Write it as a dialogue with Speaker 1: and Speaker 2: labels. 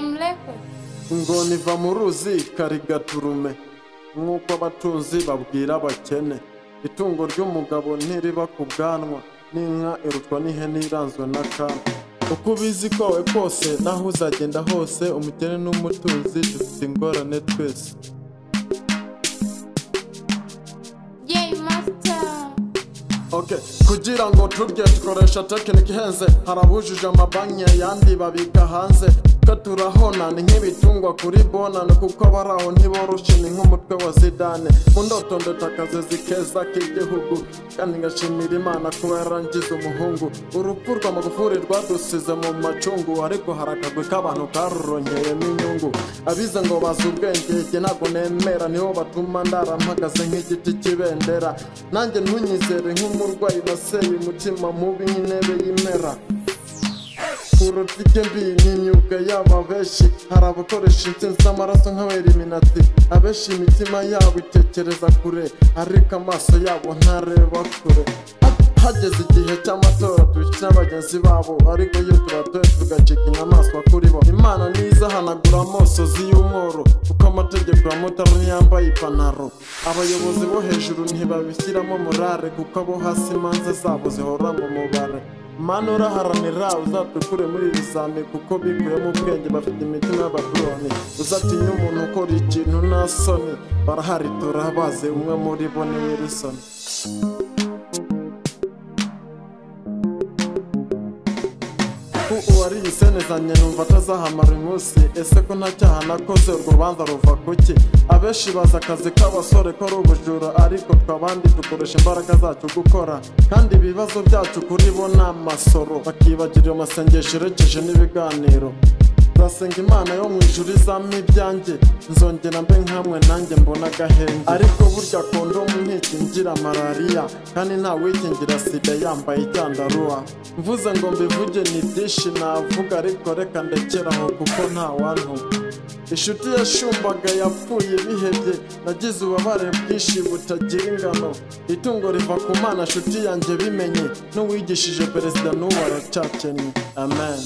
Speaker 1: mlepe
Speaker 2: ingona iva mu ruzi karigaturume nk'uko abatunzi babwira abakene itungo ry'umugabo ntiriba ku bwanwa n'inka irutwa n'ihene iranzwe n'akana uko ubizi kwawe kose n'aho uzagenda hose umukene n'umutunzi dufite ingorane twese
Speaker 1: yeyi masita
Speaker 2: Okay. kugira ngo turye dukoresha tekinike ihenze hari abujuje amabanki ayandi babika hanze twe turahona ni nk'ibitungwa kuri bonane kuko abari aho ntiboroshye ni nk'umutwe wa zidane mu ndoto ndetakazi keza k'igihugu kandi ngashimira imana kuba yarangiza umuhungu urupfu rwa magufuri rwadusize mu macungu ariko hari akagwi k'abantu karuronkeyemo inyungu abize ngo bazi ubwenge jye ntabwo nemera niho batuma ndara mpagaze nk'igiti cy'ibendera nanjye ntunyizere nk'umurwayi naseye umutima mubi nk'intebe y'imera urutike mbi ni imyuga yabo abenshi hari abakoresha insinzi z'amaraso nk'abeliminati abenshi imitima yabo itekereza kure ariko amaso yabo ntareba kure hageze igihe cy'amatora dushyira bagenzi babo ariko iyo tubatoye tugacika inyamaswa kuri bo imana ntizahanagura amosozi y'umworo kuko amategeko ya mutara ntiyambaye ipantaro abayobozi bo hejuru ntibabishyiramo morale kuko abo hasi imanza zabo zihora mu mubare mana uraharanira uzatukure muri iri zame kuko bikuyemo ubwenge bafite imitima y'abaduroni uzatinya umuntu ukora ikintu nta soni barahari turabazi umwe muri bo ni wilisoni ubu ariyisenezanye numva atazahamara uyu munsi ese ko nta cyaha nakoze urwo rubanza ruva kuki abenshi bazi akazi k'abasore ko ari ubujura ariko twabandi dukoresha imbaraga zacu gukora kandi ibibazo byacu kuri bo ni amasoro bakibagirira amasengesho yerekeje n'ibiganiro nzasenga imana yo mu ijuru izampa ibyanjye nzongera mbe nkamwe nanjye mbona agahenge ariko burya kondomu ntikingira malariya kandi nta wikingira sida yambaye icyandarua mvuze ngo mbivuge ni byinshi navuga ariko reka ndekeraho kuko nta wantuma inshuti yashumbaga yapfuye ibihebye nagize ububabare bwinshi butagira ingano itungo riva ku mana nshuti yanjye bimenye n'uwigishije perezida n'ubu aracyakennye amen